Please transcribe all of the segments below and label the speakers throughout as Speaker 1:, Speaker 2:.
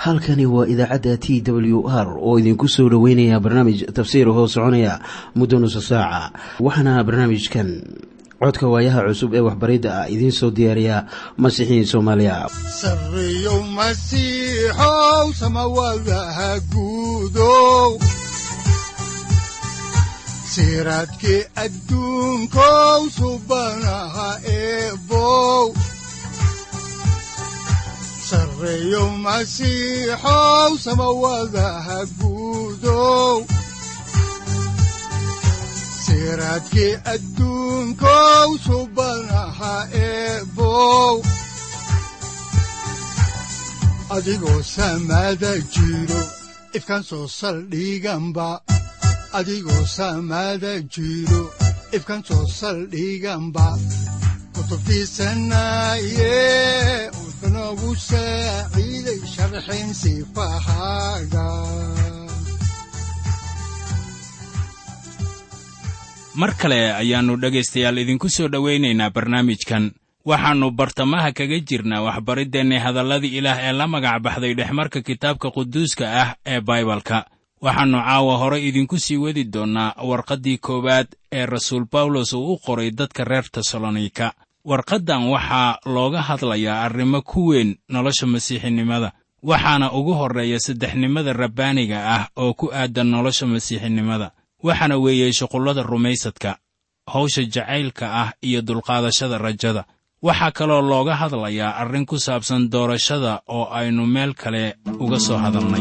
Speaker 1: halkani waa idaacadda t w r oo idinku soo dhoweynaya barnaamij tafsiir hoo soconaya muddo nusa saaca waxaana barnaamijkan codka waayaha cusub ee waxbaridda ah idiin soo diyaariya masiixiin soomaaliya
Speaker 2: sareyow masiixow samawadaha guudow siraadkii adduunkow subanaha eebow sareyow masiixow samawadaha guudow siraadkii adduunkow subanaha eebow adigoo samada jiro ifkaan soo saldhiganba adigoo samada jiro ifkaan soo saldhiganba kutubtiisanaye wuxunogu saaciiday sharxin sifahaaga
Speaker 3: mar kale ayaannu dhegaystayaal idinku soo dhowaynaynaa barnaamijkan waxaannu bartamaha kaga jirnaa waxbariddeenni hadalladii ilaah ee la magac baxday dhexmarka kitaabka quduuska ah ee baibalka waxaannu caawa hore idinku sii wadi doonnaa warqaddii koowaad ee rasuul bawlos uu u qoray dadka reer tesalonika warqaddan waxaa looga hadlayaa arrimo ku weyn nolosha masiixinimada waxaana ugu horreeya saddexnimada rabbaaniga ah oo ku aadan nolosha masiixinimada waxaana weeyey shuqullada rumaysadka hawsha jacaylka ah iyo dulqaadashada rajada waxaa kaloo looga hadlayaa arrin ku saabsan doorashada oo aynu meel kale uga soo hadalnay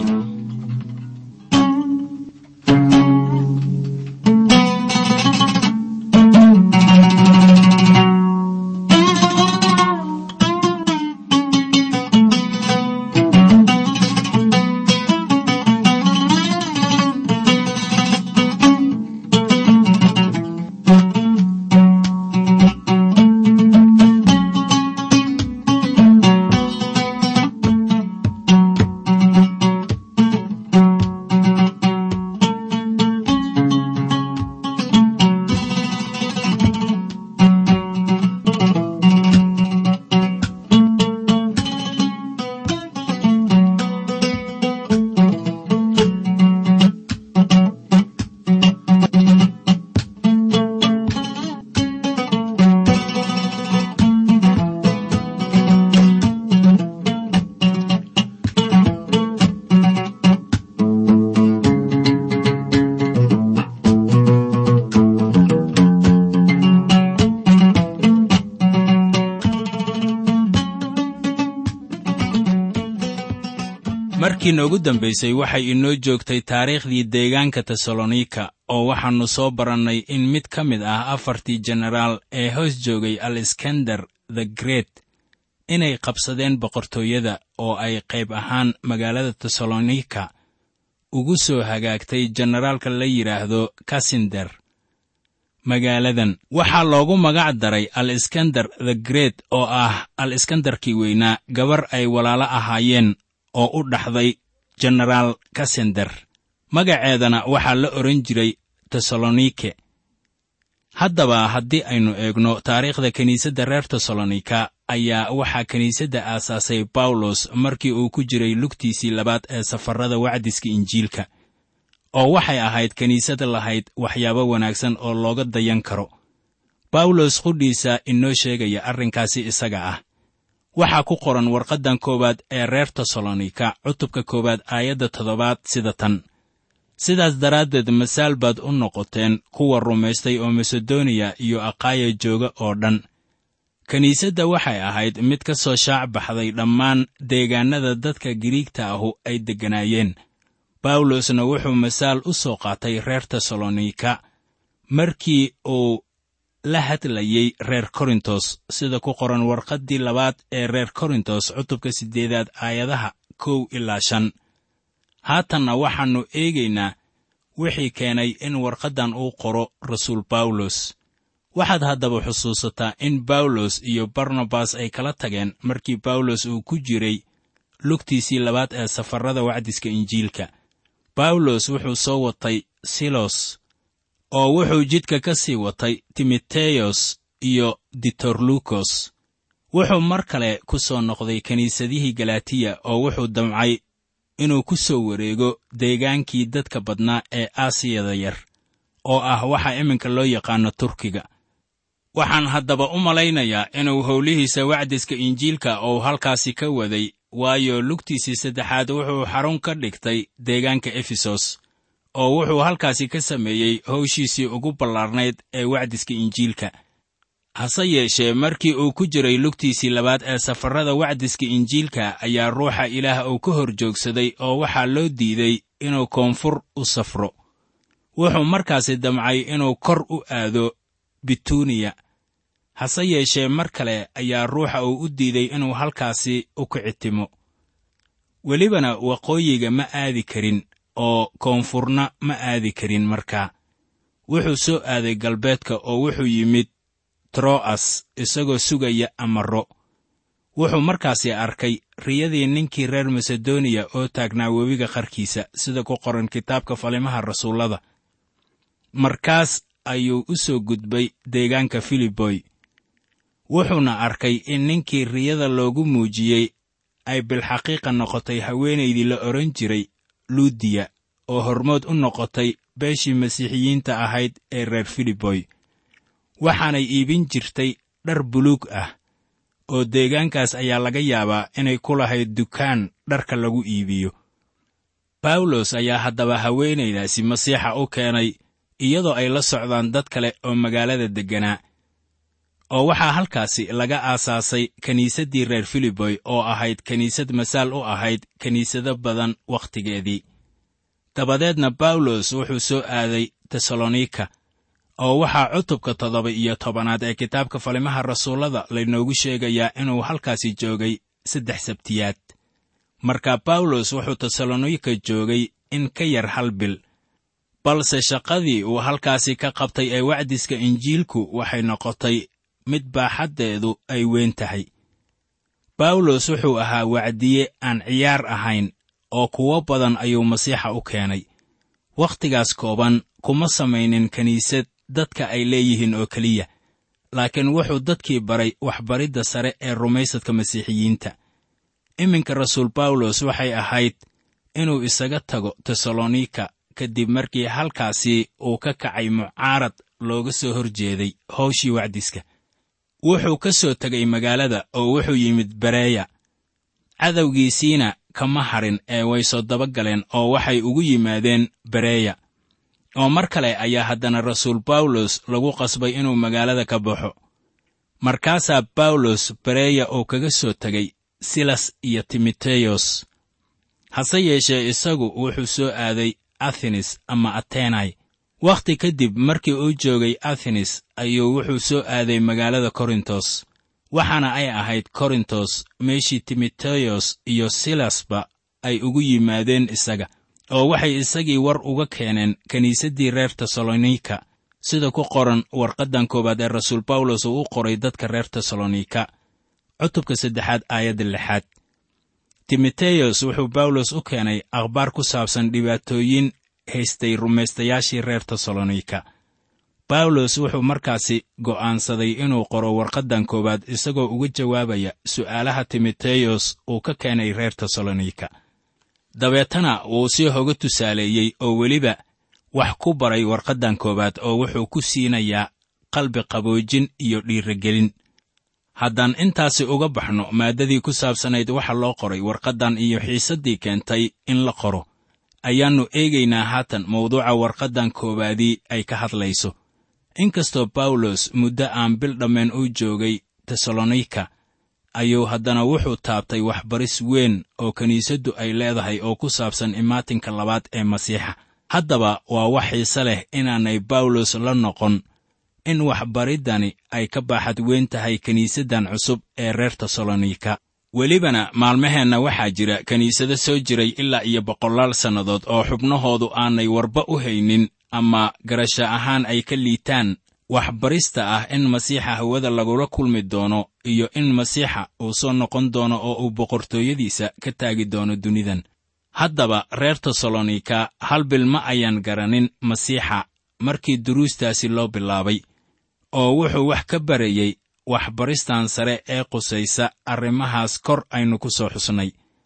Speaker 3: markii noogu dambaysay waxay inoo joogtay taariikhdii deegaanka tesalonika oo waxaannu soo barannay in mid ka mid ah afartii jenaraal ee hoos joogay aleskandar the great inay qabsadeen boqortooyada oo ay qayb ahaan magaalada tesalonika ugu soo hagaagtay jenaraalka la yidhaahdo kasinder magaaladan waxaa loogu magac daray aleskandar the great oo ah aleskandarkii weynaa gabar ay walaalo ahaayeen oo u dhaxday jenaraal kasender magaceedana waxaa la odhan jiray tesalonike haddaba haddii aynu eegno taariikhda kiniisadda reer tesalonika ayaa waxaa kiniisadda aasaasay bawlos markii uu ku jiray lugtiisii labaad ee safarrada wacdiska injiilka oo waxay ahayd kiniisad lahayd waxyaabo wanaagsan oo looga dayan karo bawlos qudhiisa inoo sheegaya arrinkaasi isaga ah waxaa ku qoran warqaddan koowaad ee reer tesalonika cutubka koowaad aayadda toddobaad sida tan sidaas daraaddeed masaal baad u noqoteen kuwa rumaystay oo masedoniya iyo aqaaya jooga oo dhan kiniisadda waxay ahayd mid ka soo shaac baxday dhammaan deegaannada dadka giriigta ahu ay degganaayeen bawlosna wuxuu masaal u soo qaatay reer tesalonika markii uu la hadlayey reer korintos sida ku qoran warqaddii labaad ee reer korintos cutubka siddeedaad aayadaha kow ilaa shan haatanna waxaannu eegaynaa wixii keenay in warqaddan uu qoro rasuul bawlos waxaad haddaba xusuusataa in bawlos iyo barnabas ay kala tageen markii bawlos uu ku jiray lugtiisii labaad ee safarrada wacdiska injiilka bawlos wuxuu soo watay silos oo wuxuu jidka ka sii watay timoteyos iyo ditorlukos wuxuu mar kale ku soo noqday kiniisadihii galatiya oo wuxuu damcay inuu ku soo wareego deegaankii dadka badnaa ee aasiyada yar oo ah waxa iminka loo yaqaano turkiga waxaan haddaba u malaynayaa inuu howlihiisa wacdiska injiilka uu halkaasi ka waday waayo lugtiisii saddexaad wuxuu xarun ka dhigtay deegaanka efesos oo wuxuu halkaasi ka sameeyey howshiisii ugu ballaarnayd ee wacdiska injiilka hase yeeshee markii uu ku jiray lugtiisii labaad ee safarrada wacdiska injiilka ayaa ruuxa ilaah uu ka hor joogsaday oo waxaa loo diiday inuu koonfur u safro wuxuu markaasi damcay inuu kor u aado bituniya hase yeeshee mar kale ayaa ruuxa uu u diiday inuu halkaasi u kicitimo welibana waqooyiga ma aadi karin oo koonfurna ma aadi karin markaa wuxuu soo aaday galbeedka oo wuxuu yimid tro'as isagoo sugaya amaro wuxuu markaasi arkay riyadii ninkii reer masedoniya oo taagnaa webiga qarkiisa sida ku qoran kitaabka falimaha rasuullada markaas ayuu u soo gudbay deegaanka filiboy wuxuuna arkay in ninkii riyada loogu muujiyey ay bilxaqiiqa noqotay haweenaydii la odhan jiray luudiya oo hormood u noqotay beeshii masiixiyiinta ahayd ee reer filiboy waxaanay iibin jirtay dhar buluug ah oo deegaankaas ayaa laga yaabaa inay ku lahayd dukaan dharka lagu iibiyo bawlos ayaa haddaba haweenaydaasi masiixa u keenay iyadoo ay la socdaan dad kale oo magaalada degganaa oo waxaa halkaasi laga aasaasay kiniisaddii reer filiboy oo ahayd kiniisad masaal u ahayd kiniisado badan wakhtigeedii dabadeedna bawlos wuxuu soo aaday tesalonika oo waxaa cutubka toddoba iyo tobanaad ee kitaabka falimaha rasuullada laynoogu sheegayaa inuu halkaasi joogay saddex sabtiyaad marka bawlos wuxuu tesalonika joogay in ka yar hal bil balse shaqadii uu halkaasi ka qabtay ee wacdiska injiilku waxay noqotay mid baaxaddeedu ay weyn tahay bawlos wuxuu ahaa wacdiye aan ciyaar ahayn oo kuwo badan ayuu masiixa u keenay wakhtigaas kooban kuma samaynin kiniisad dadka ay leeyihiin oo keliya laakiin wuxuu dadkii baray waxbaridda sare ee rumaysadka masiixiyiinta iminka rasuul bawlos waxay ahayd inuu isaga tago tesalonika kadib markii halkaasi uu ka kacay mucaarad looga soo hor jeeday howshii wacdiska wuxuu ka soo tegay magaalada oo wuxuu yimid bereya cadowgiisiina kama harin ee way soo daba galeen oo waxay ugu yimaadeen bereya oo mar kale ayaa haddana rasuul bawlos lagu qasbay inuu magaalada ka baxo markaasaa bawlos bereya uu kaga soo tegay silas iyo timoteyos hase yeeshee isagu wuxuu soo aaday athenes ama atenai wakhti kadib markii uu joogay athenes ayuu wuxuu soo aaday magaalada korintos waxaana ay ahayd korintos meeshii timoteyos iyo silasba ay ugu yimaadeen isaga oo waxay isagii war uga keeneen kiniisaddii reer tesalonika sida ku qoran warqaddan koowaad ee rasuul bawlos uu u qoray dadka reer tesalonika cutubka saddexaad aayadda lixaad timoteyos wuxuu bawlos u keenay akhbaar ku saabsan dhibaatooyin haystay rumaystayaashii reer tesalonika bawlos wuxuu markaasi go'aansaday inuu qoro warqaddan koowaad isagoo uga jawaabaya su'aalaha timoteyos uu ka keenay reer tesalonika dabeetana wuu si hoga tusaaleeyey oo weliba wax ku baray warqaddan koowaad oo wuxuu ku siinayaa qalbi qaboojin iyo dhiiragelin haddaan intaasi uga baxno maaddadii ku saabsanayd waxa loo qoray warqaddan iyo xiisaddii keentay in la qoro ayaannu eegaynaa haatan mawduuca warqaddan koowaadii ay ka hadlayso inkastoo bawlos muddo aan bil dhammeen u joogay tesalonika ayuu haddana wuxuu taabtay waxbaris weyn oo kiniisaddu ay leedahay oo ku saabsan imaatinka labaad ee masiixa haddaba waa wax xiise leh inaanay bawlos la noqon in waxbariddani ay ka baaxad weyn tahay kiniisaddan cusub ee reer tesalonika welibana maalmaheenna waxaa jira kiniisado soo jiray ilaa iyo boqolaal sannadood oo xubnahoodu aanay warba u haynin ama garasho ahaan ay ka liitaan waxbarista ah in masiixa hawada lagula kulmi doono iyo in masiixa uu soo noqon doono oo uu boqortooyadiisa ka taagi doono dunidan haddaba reer tesalonika hal bil ma ayaan garanin masiixa markii duruustaasi loo bilaabay oo wuxuu wax ka barayey waxbaristan sare ee qusaysa arrimahaas kor aynu ku soo xusnay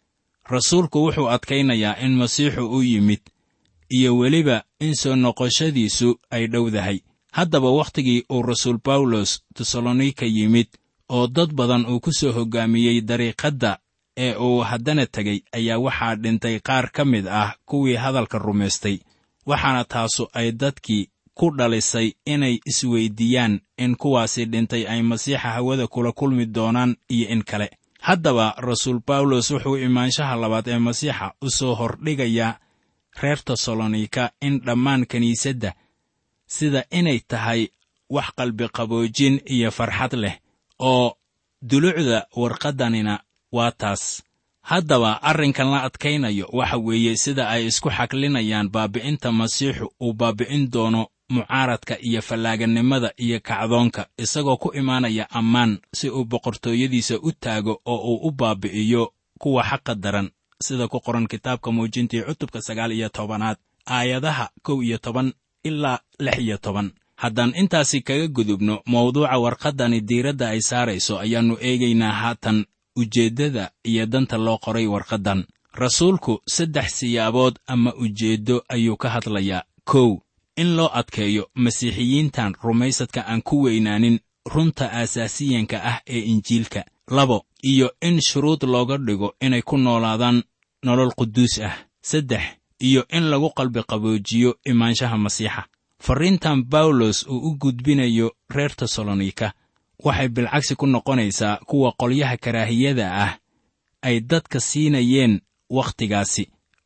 Speaker 3: rasuulku wuxuu adkaynayaa in masiixu u yimid iyo weliba in soo noqoshadiisu ay dhowdahay haddaba wakhtigii uu rasuul bawlos tesalonika yimid oo dad badan uu ku soo hoggaamiyey dariiqadda ee uu haddana tegey ayaa waxaa dhintay qaar ka mid ah kuwii hadalka rumaystay waxaana taasu ay dadkii ku dhalisay inay isweyddiiyaan in kuwaasi dhintay ay masiixa hawada kula kulmi doonaan iyo in kale haddaba rasuul bawlos wuxuu imaanshaha labaad ee masiixa u soo hordhigayaa reer tesalonika in dhammaan kiniisadda sida inay tahay wax qalbiqaboojin iyo farxad leh oo dulucda warqaddanina waa taas haddaba arrinkan la adkaynayo waxa weeye sida ay isku xaklinayaan baabi'inta masiixu uu baabi'in doono mucaaradka iyo fallaaganimada iyo kacdoonka isagoo ku imaanaya ammaan si uu boqortooyadiisa u taago oo uu u baabi'iyo kuwa xaqa daran sida ku qoran kitaabka muujintii cutubka sagaal iyo tobanaad aayadaha kow iyo toban ilaa lix iyo toban haddaan intaasi kaga gudubno mawduuca warqaddani diiradda ay saarayso ayaannu eegaynaa haatan ujeeddada iyo danta loo qoray warqaddan rasuulku saddex siyaabood ama ujeeddo ayuu ka hadlayaa kow in loo adkeeyo masiixiyiintan rumaysadka aan ku weynaanin runta aasaasiyanka ah ee injiilka labo iyo in shuruud looga dhigo inay ku noolaadaan nolol quduus ah saddex iyo in lagu qalbiqaboojiyo imaanshaha masiixa farriintan bawlos uu u gudbinayo reer tesalonika waxay bilcagsi ku noqonaysaa kuwa qolyaha karaahiyada ah ay dadka siinayeen wakhtigaasi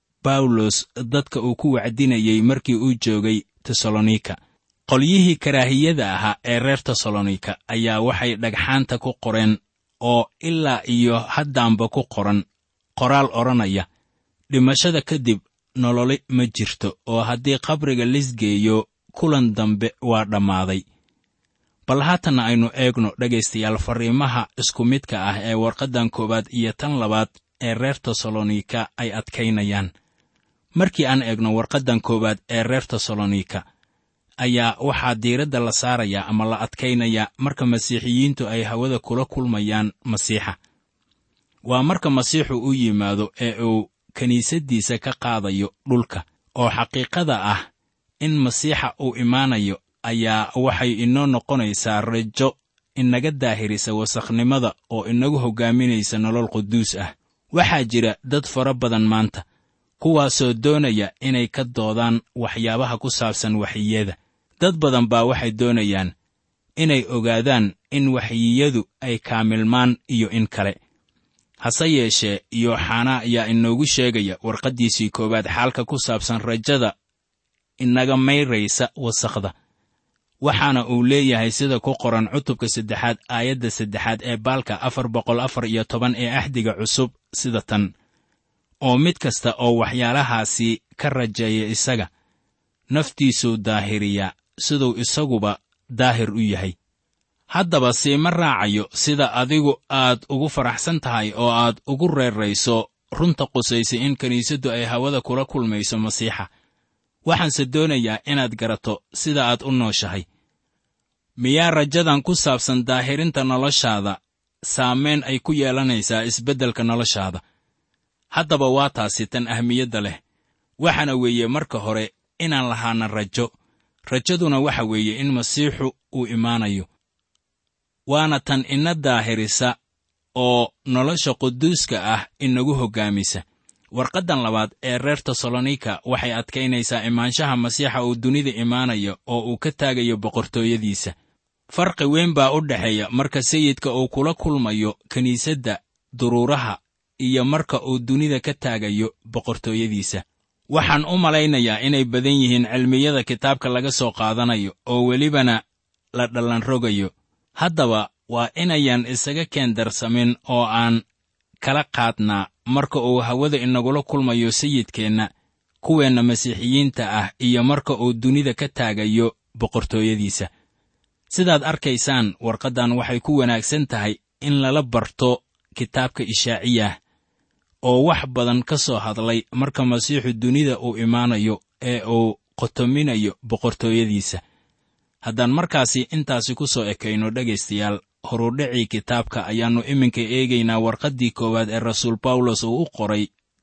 Speaker 3: bawlos dadka uu ku wacdinayey markii uu joogay tesalonika qolyihii karaahiyada ahaa ee reer tesalonika ayaa waxay dhagxaanta ku qoreen oo ilaa iyo haddaanba ku qoran qoraal odhanaya dhimashada kadib nololi ma jirto oo haddii qabriga lisgeeyo kulan dambe waa dhammaaday bal haatanna aynu eegno dhegaystayaal farriimaha isku midka ah ee warqaddan koowaad iyo tan labaad ee reer tesalonika ay adkaynayaan markii aan eegno warqaddan koowaad ee reer tesalonika ayaa waxaa diiradda la saarayaa ama la adkaynayaa marka masiixiyiintu ay hawada kula kulmayaan masiixa waa marka masiixu u yimaado ee uu kiniisaddiisa ka qaadayo dhulka oo xaqiiqada ah in masiixa uu imaanayo ayaa waxay inoo noqonaysaa rajo inaga daahirisa wasakhnimada oo inagu hoggaaminaysa nolol quduus ah waxaa jira dad fara badan maanta kuwaasoo doonaya inay ka doodaan waxyaabaha ku saabsan waxyiyada dad badan baa waxay doonayaan inay ogaadaan in waxyiyadu ay kaamilmaan iyo in kale hase yeeshee yooxanaa ayaa inoogu sheegaya warqaddiisii koowaad xaalka ku saabsan rajada inaga mayraysa wasakhda waxaana uu leeyahay sida ku qoran cutubka saddexaad aayadda saddexaad ee baalka afar boqol afar iyo toban ee axdiga cusub sida tan oo mid kasta oo waxyaalahaasi ka rajeeya isaga naftiisuu daahiriyaa siduu isaguba daahir u yahay haddaba siima raacayo sida adigu aad ugu faraxsan tahay oo aad ugu reerayso runta qusaysa in kiniisaddu ay hawada kula kulmayso masiixa waxaanse doonayaa inaad garato sida aad u nooshahay miyaa rajadan ku saabsan daahirinta noloshaada saamayn ay ku yeelanaysaa isbeddelka noloshaada haddaba waa taasi tan ahmiyadda leh waxaana weeye marka hore inaan lahaana rajo rajaduna waxa weeye in masiixu uu imaanayo waana tan ina daahirisa oo nolosha quduuska ah inagu hoggaamisa warqaddan labaad ee reer tesalonika waxay adkaynaysaa imaanshaha masiixa uu dunida imaanayo oo uu ka taagayo boqortooyadiisa farqi weyn baa u dhexeeya marka sayidka uu kula kulmayo kiniisadda duruuraha iyo marka uu dunida ka taagayo boqortooyadiisa waxaan u malaynayaa inay badan yihiin cilmiyada kitaabka laga soo qaadanayo oo welibana la dhallanrogayo haddaba waa inayan isaga keendarsamin oo aan kala qaadnaa marka uu hawada inagula kulmayo sayidkeenna kuweenna masiixiyiinta ah iyo marka uu dunida ka taagayo boqortooyadiisa sidaad arkaysaan warqaddan waxay ku wanaagsan tahay in lala barto kitaabka ishaaciyah oo wax badan ka soo hadlay marka masiixu dunida uu imaanayo ee uu qotominayo boqortooyadiisa haddaan markaasi intaasi ku soo ekayno dhegaystayaal horudhicii kitaabka ayaannu iminka eegaynaa warqaddii koowaad ee rasuul bawlos uu u qoray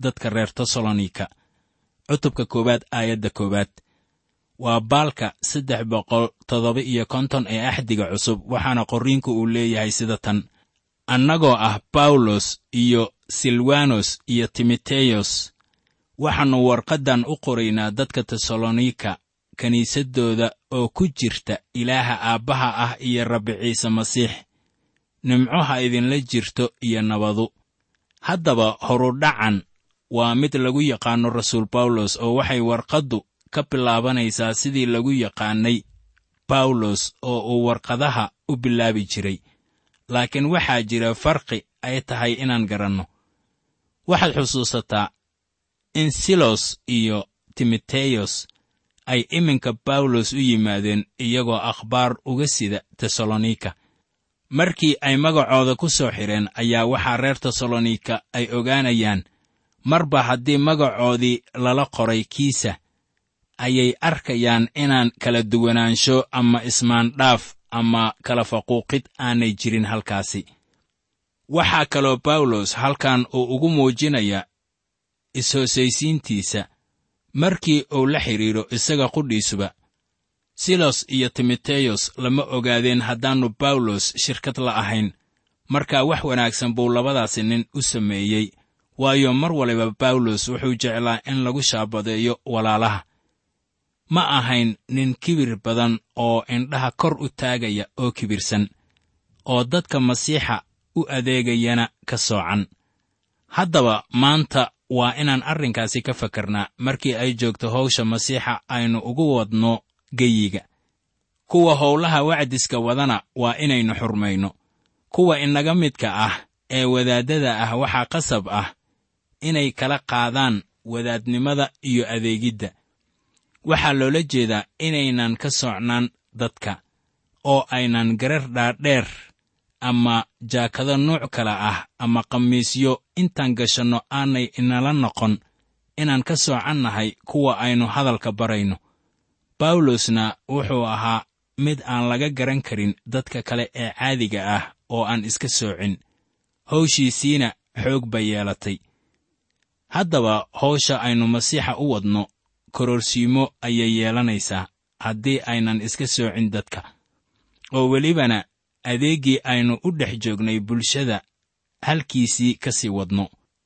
Speaker 3: dadka reer tesalonika cutubka koowaad aayadda koowaad waa baalka saddex boqol toddoba iyo konton ee axdiga cusub waxaana qorriinku uu leeyahay sida tan annagoo ah bawlos iyo silwanos iyo timoteyos waxaannu warqaddan u qoraynaa dadka tesalonika kiniisaddooda oo ku jirta ilaaha aabbaha ah iyo rabbi ciise masiix nimco ha idinla jirto iyo nabadu haddaba horudhacan waa mid lagu yaqaanno rasuul bawlos oo waxay warqaddu ka bilaabanaysaa sidii lagu yaqaannay bawlos oo uu warqadaha u bilaabi jiray laakiin waxaa jira farqi ay tahay inaan garanno waxaad xusuusataa in silos iyo timoteyos ay iminka bawlos u yimaadeen iyagoo akhbaar uga sida tesalonika markii ay magacooda ku soo xidheen ayaa waxaa reer tesalonika ay ogaanayaan marba haddii magacoodii lala qoray kiisa ayay arkayaan inaan kala duwanaansho ama ismaandhaaf ama kala faquuqid aanay jirin halkaasi waxaa kaloo bawlos halkan uu ugu muujinaya is-hoosaysiintiisa markii uu la xidhiidho isaga qudhiisuba silos iyo timoteyos lama ogaadeen haddaannu bawlos shirkad la ahayn markaa wax wanaagsan buu labadaasi nin u sameeyey waayo mar waliba bawlos wuxuu jeclaa in lagu shaabadeeyo walaalaha ma ahayn nin kibir badan oo indhaha kor u taagaya oo kibirsan oo dadka masiixa u adeegayana ka soocan haddaba maanta waa inaan arrinkaasi ka fakarnaa markii ay joogto hawsha masiixa aynu ugu wadno geyiga kuwa howlaha wacdiska wadana waa inaynu xurmayno kuwa inaga midka ah ee wadaaddada ah waxaa qasab ah inay kala qaadaan wadaadnimada iyo adeegidda waxaa loola jeedaa inaynan ka socnaan dadka oo aynan garar dhaadheer ama jaakado nuuc kale ah ama khamiisyo intaan gashanno aanay inala noqon inaan ka soocannahay kuwa aynu hadalka barayno bawlosna wuxuu ahaa mid aan laga garan karin dadka kale ee caadiga ah oo aan iska soocin hawshiisiina xoog bay yeelatay haddaba hawsha aynu masiixa u wadno kororsiimo ayay yeelanaysaa haddii aynan iska soocin dadka oo welibana adeeggii aynu u dhex joognay bulshada halkiisii ka sii wadno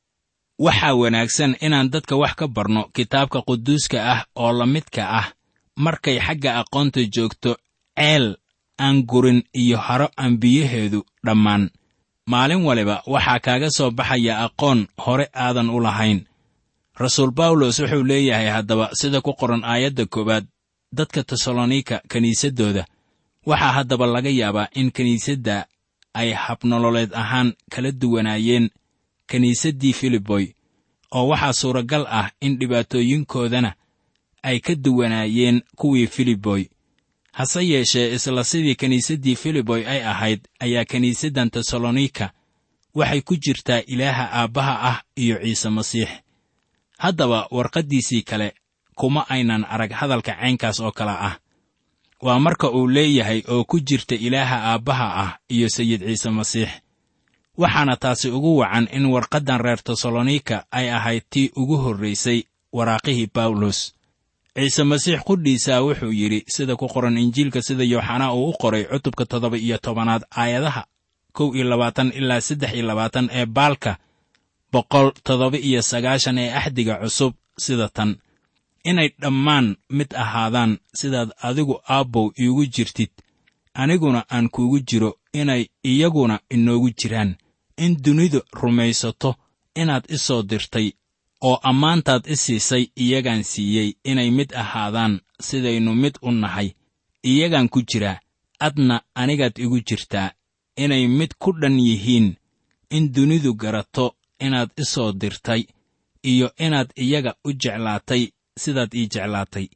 Speaker 3: waxaa wanaagsan inaan dadka wax ka barno kitaabka quduuska ah oo la midka ah markay xagga aqoonta joogto ceel aan gurin iyo haro aan biyaheedu dhammaan maalin waliba waxaa kaaga soo baxaya aqoon hore aadan u lahayn rasuul bawlos wuxuu leeyahay haddaba sida ku qoran aayadda koowaad dadka tesalonika kiniisaddooda waxaa haddaba laga yaabaa in kiniisadda ay habnololeed ahaan kala duwanaayeen kiniisaddii filiboy oo waxaa suuragal ah in dhibaatooyinkoodana ay ka duwanaayeen kuwii filiboy hase yeeshee isla sidii kiniisaddii filiboy ay ahayd ayaa kiniisaddan tesalonika waxay ku jirtaa ilaaha aabbaha ah iyo ciise masiix haddaba warqaddiisii kale kuma aynan arag hadalka caynkaas oo kale ah waa marka uu leeyahay oo ku jirta ilaaha aabbaha ah iyo sayid ciise masiix waxaana taasi ugu wacan in warqaddan reer tesalonika ay ahayd tii ugu horraysay waraaqihii bawlos ciise masiix qudhiisaa wuxuu yidhi sida ku qoran injiilka sida yooxanaa uu u qoray cutubka toddoba iyo tobanaad aayadaha kow iyo labaatan ilaa saddex iyo labaatan ee baalka boqol toddoba iyo sagaashan ee axdiga cusub sida tan inay dhammaan mid ahaadaan sidaad adigu aabbow iigu jirtid aniguna aan kuugu jiro inay iyaguna inoogu jiraan in dunidu rumaysato inaad i soo dirtay oo ammaantaad i siisay iyagaan siiyey inay mid ahaadaan sidaynu mid u nahay iyagaan ku jiraa adna anigaad igu jirtaa inay mid ku dhan yihiin in dunidu garato inaad i soo dirtay iyo inaad iyaga u jeclaatay sidaad ii jeclaatay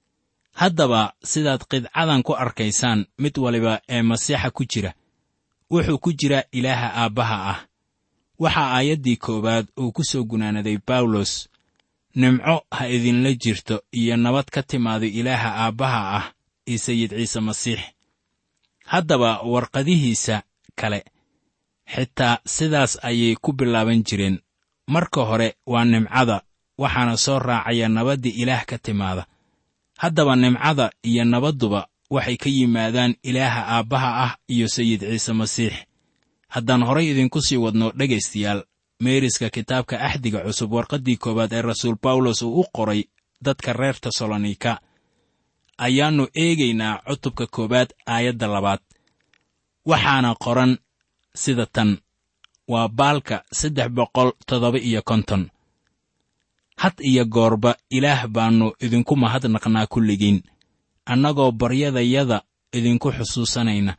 Speaker 3: haddaba sidaad qidcadan ku arkaysaan mid waliba ee masiixa ku jira wuxuu ku jiraa ilaaha aabbaha ah waxaa aayaddii koowaad uu ku soo gunaanaday bawlos nimco ha idinla jirto iyo nabad ka timaado ilaaha aabbaha ah iyo sayid ciise masiix haddaba warqadihiisa kale xitaa sidaas ayay ku bilaaban jireen marka hore waa nimcada waxaana soo raacaya nabaddii ilaah ka timaada haddaba nimcada iyo nabadduba waxay ka yimaadaan ilaaha aabbaha ah iyo sayid ciise masiix haddaan horay idinku sii wadno dhegaystayaal meeriska kitaabka axdiga cusub warqaddii koowaad ee rasuul bawlos uu u qoray dadka reer tesalonika ayaannu eegaynaa cutubka koowaad aayadda labaad waxaana qoran sida tan waa baalka saddex boqol toddoba iyo konton had iyo goorba ilaah baannu idinku mahadnaqnaa kulligiin annagoo baryadayada idinku xusuusanayna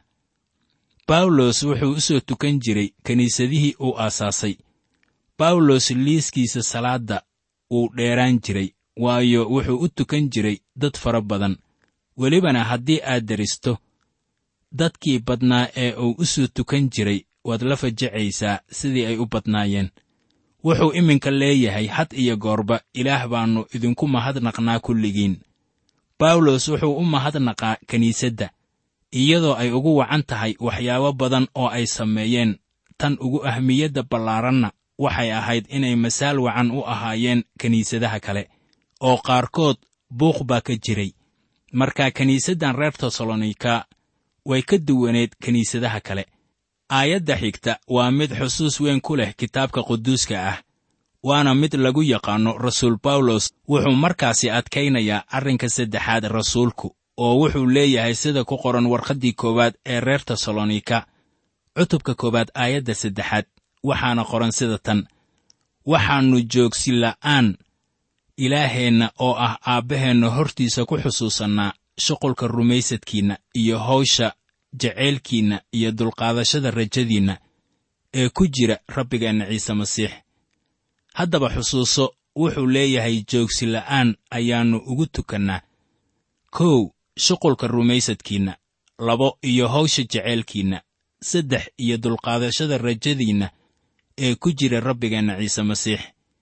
Speaker 3: bawlos wuxuu u soo tukan jiray kiniisadihii uu aasaasay bawlos liiskiisa salaadda wuu dheeraan jiray waayo wuxuu u tukan jiray dad fara badan welibana haddii aad deristo dadkii badnaa ee uu u soo tukan jiray waad la fajacaysaa sidii ay u badnaayeen wuxuu iminka leeyahay had iyo goorba ilaah baannu idinku mahadnaqnaa kulligiin bawlos wuxuu u mahadnaqaa kiniisadda iyadoo ay ugu wacan tahay waxyaabo badan oo ay sameeyeen tan ugu ahmiyadda ballaaranna waxay ahayd inay masaal wacan u ahaayeen kiniisadaha kale oo qaarkood buuq baa ka jiray marka kiniisaddan reer tesalonika way ka duwaneed kiniisadaha kale aayadda xigta waa mid xusuus weyn ku leh kitaabka quduuska ah waana mid lagu yaqaanno rasuul bawlos wuxuu markaasi adkaynayaa arrinka saddexaad rasuulku oo wuxuu leeyahay sida ku qoran warqaddii koowaad ee reer tesalonika cutubka koowaad aayadda saddexaad waxaana qoran sida tan waxaannu joogsi la'aan ilaaheenna oo ah aabbaheenna hortiisa ku xusuusannaa shuqulka rumaysadkiinna iyo hawsha jaceylkiinna iyo dulqaadashada rajadiinna ee ku jira rabbigeenna ciise masiix haddaba xusuuso wuxuu leeyahay joogsi la'aan ayaannu ugu tukannaa kow shuqulka rumaysadkiinna labo iyo hawsha jaceylkiinna saddex iyo dulqaadashada rajadiinna ee ku jira rabbigeenna ciise masiix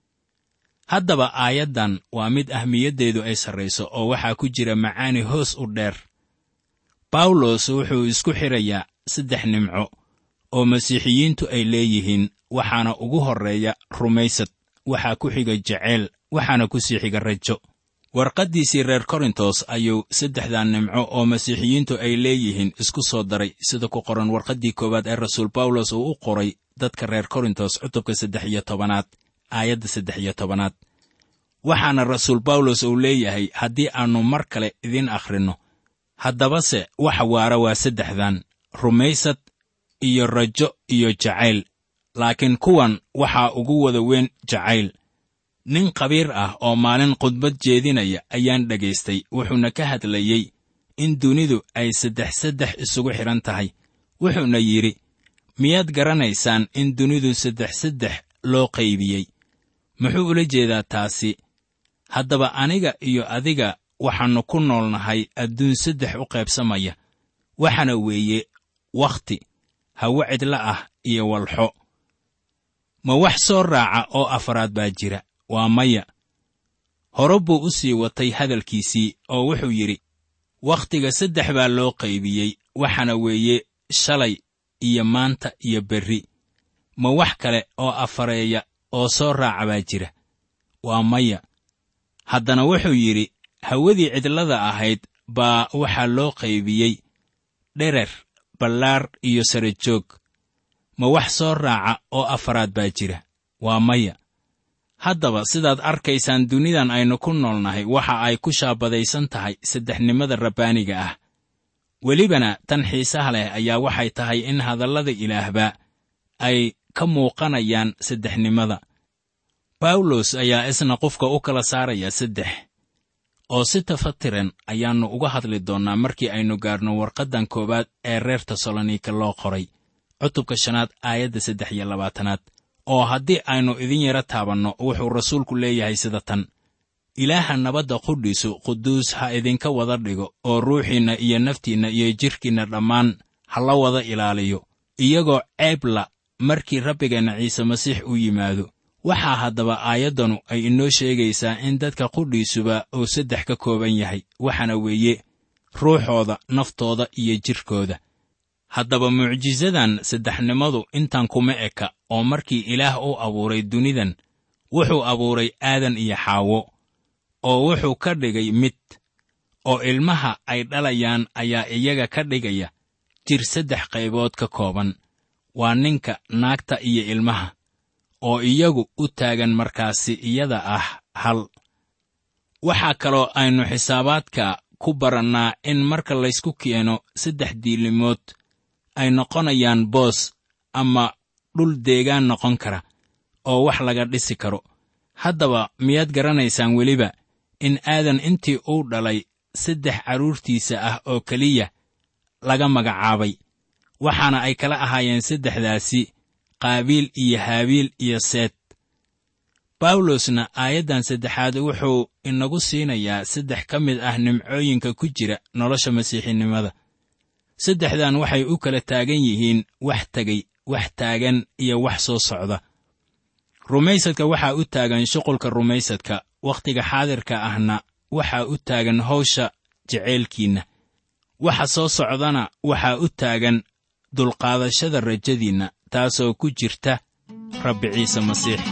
Speaker 3: haddaba aayaddan waa mid ahmiyaddeedu ay sarrayso oo waxaa ku jira macaani hoos u dheer bawlos wuxuu isku xidhayaa saddex nimco oo masiixiyiintu ay leeyihiin waxaana ugu horreeya rumaysad waxaa ku xiga jaceyl waxaana ku sii xiga rajo warqaddiisii reer korintos ayuu saddexdan nimco oo masiixiyiintu ay leeyihiin isku soo daray sida ku qoran warqaddii koowaad ee rasuul bawlos uu u qoray dadka reer korintos cutubka saddex iyo tobanaad aayadda saddex iyo tobanaad waxaana rasuul bawlos uu leeyahay haddii aannu mar kale idiin akhrinno haddabase waxa waara waa saddexdan rumaysad iyo rajo iyo jacayl laakiin kuwan waxaa ugu wada weyn jacayl nin khabiir ah oo maalin khudbad jeedinaya ayaan dhagaystay wuxuuna ka hadlayey in dunidu ay saddex saddex isugu xidhan tahay wuxuuna yidhi miyaad garanaysaan in dunidu saddex saddex loo qaybiyey muxuu ula jeedaa taasi haddaba aniga iyo adiga waxaannu ku noolnahay adduun saddex u qaybsamaya waxaana weeye wakhti hawo cidla ah iyo walxo ma wax soo raaca oo afaraad baa jira waa maya hore buu u sii watay hadalkiisii oo wuxuu yidhi wakhtiga saddex baa loo qaybiyey waxaana weeye shalay iyo maanta iyo berri ma wax kale oo afareeya oo soo raaca baa jira waa maya haddana wuxuu yidhi hawadii cidlada ahayd baa waxaa loo qaybiyey dherer ballaar iyo sare joog ma wax soo raaca oo afaraad baa jira waa maya haddaba sidaad arkaysaan dunidan aynu ku noolnahay waxa ay ku shaabadaysan tahay saddexnimada rabbaaniga ah welibana tan xiisaha leh ayaa waxay tahay in hadallada ilaahba ay ka muuqanayaan saddexnimada bawlos ayaa isna qofka u kala saaraya saddex oo si tafatiran ayaannu uga hadli doonnaa markii aynu gaarno warqaddan koowaad ee reer tesalonika loo qoray cutubka shanaad aayadda saddex iyo labaatanaad oo haddii aynu idin yaro taabanno wuxuu rasuulku leeyahay sida tan ilaaha nabadda qudhiisu quduus ha idinka wada dhigo oo ruuxiinna iyo naftiinna iyo jidhkiinna dhammaan ha la wada ilaaliyo iyagoo ceebla markii rabbigeenna ciise masiix u yimaado waxaa haddaba aayaddanu ay inoo sheegaysaa in dadka qudhiisuba uu saddex ka kooban yahay waxaana weeye ruuxooda naftooda iyo jidhkooda haddaba mucjisadan saddexnimadu intan kuma eka oo markii ilaah u abuuray dunidan wuxuu abuuray aadan iyo xaawo oo wuxuu ka dhigay mid oo ilmaha ay dhalayaan ayaa iyaga ka dhigaya jir saddex qaybood ka kooban waa ninka naagta iyo ilmaha oo iyagu u taagan markaasi iyada ah hal waxaa kaloo aynu xisaabaadka ku barannaa in marka laysku keeno saddex diilimood ay noqonayaan boos ama dhul deegaan noqon kara oo wax laga dhisi karo haddaba miyaad garanaysaan weliba in aadan intii uu dhalay saddex carruurtiisa ah oo keliya laga magacaabay waxaana ay kala ahaayeen saddexdaasi qaabiil iyo haabiil iyo seed bawlosna aayaddan saddexaad wuxuu inagu siinayaa saddex ka mid ah nimcooyinka ku jira nolosha masiixinimada saddexdan waxay u kala taagan yihiin wax tegey wax taagan iyo wax soo socda rumaysadka waxaa u taagan shuqulka rumaysadka wakhtiga xaadirka ahna waxaa u taagan hawsha jeceylkiinna waxa soo socdana waxaa u taagan dulqaadashada rajadiinna taasoo ku jirta rabbi ciise masiix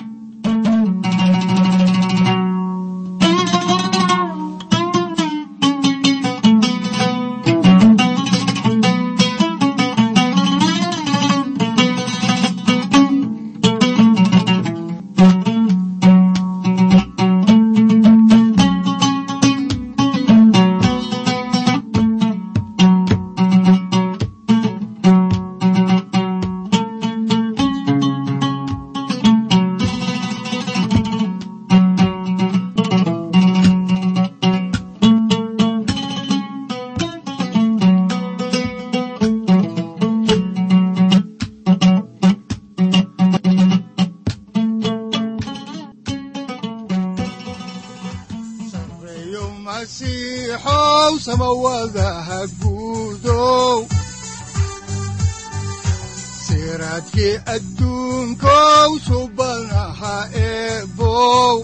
Speaker 2: sareeyo masiixow samawadaha guudow siraadkii adduunkow subanaha eebow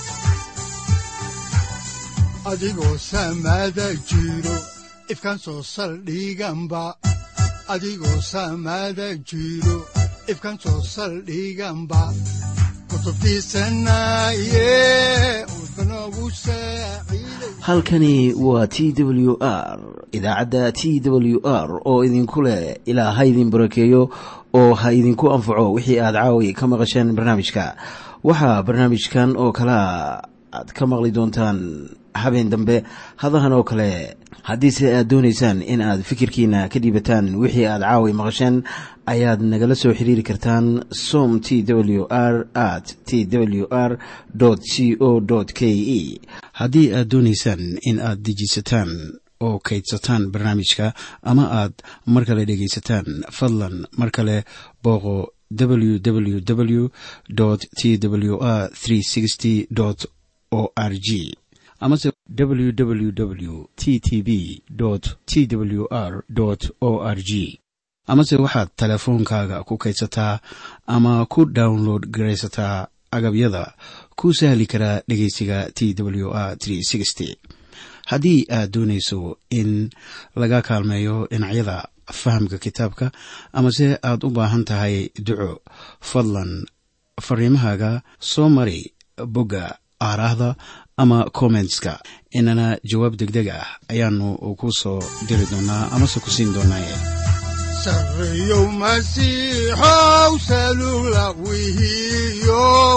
Speaker 2: adigoo samada jiro ifkaan soo saldhiganba adigoo samada jiro ifkaan soo saldhiganba kutubtiisanaye udbanogu saaciiday
Speaker 1: halkani waa t w r idaacadda t w r oo idinku leh ilaa ha idin barakeeyo oo ha idinku anfaco wixii aad caawi ka maqasheen barnaamijka waxaa barnaamijkan oo kalea aad ka maqli doontaan habeen dambe hadahan oo kale haddiise aad doonaysaan in aad fikirkiina ka dhiibataan wixii aad caawi maqasheen ayaad nagala soo xiriiri kartaan som t w r at t w r c o k e haddii aad doonaysaan in aad dejiisataan oo kaydsataan barnaamijka ama aad mar kale dhegaysataan fadlan mar kale booqo www t w r o r g amase www t t b t w r o r g amase waxaad teleefoonkaaga ku kaydsataa ama ku download garaysataa agabyada ku sahli karaa dhegeysiga t w r haddii aad doonayso in laga kaalmeeyo dhinacyada fahamka kitaabka amase aad u baahan tahay duco fadlan fariimahaaga soo mari bogga aaraahda ama kommentska inana jawaab degdeg ah ayaanu ku soo diri doonaa amase ku siin doonaaye
Speaker 2: sareeyow masiixow salula wihiyow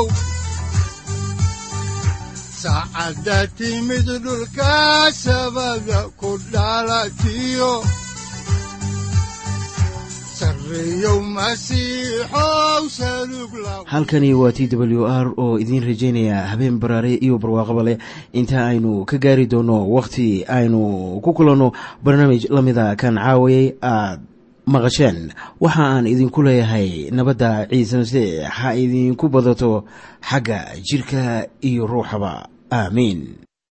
Speaker 2: saacadda timid dhulka sabada ku dhalatiyo sareeyow masiixow salug la
Speaker 1: halkani waa t w r oo idiin rajaynaya habeen baraare iyo barwaaqaba leh inta aynu ka gaari doono wakhti aynu ku kulanno barnaamij la mida kan caawayay aad maqasheen waxa aan idinku leeyahay nabadda ciise masiix ha idinku badato xagga jidhka iyo ruuxaba aamiin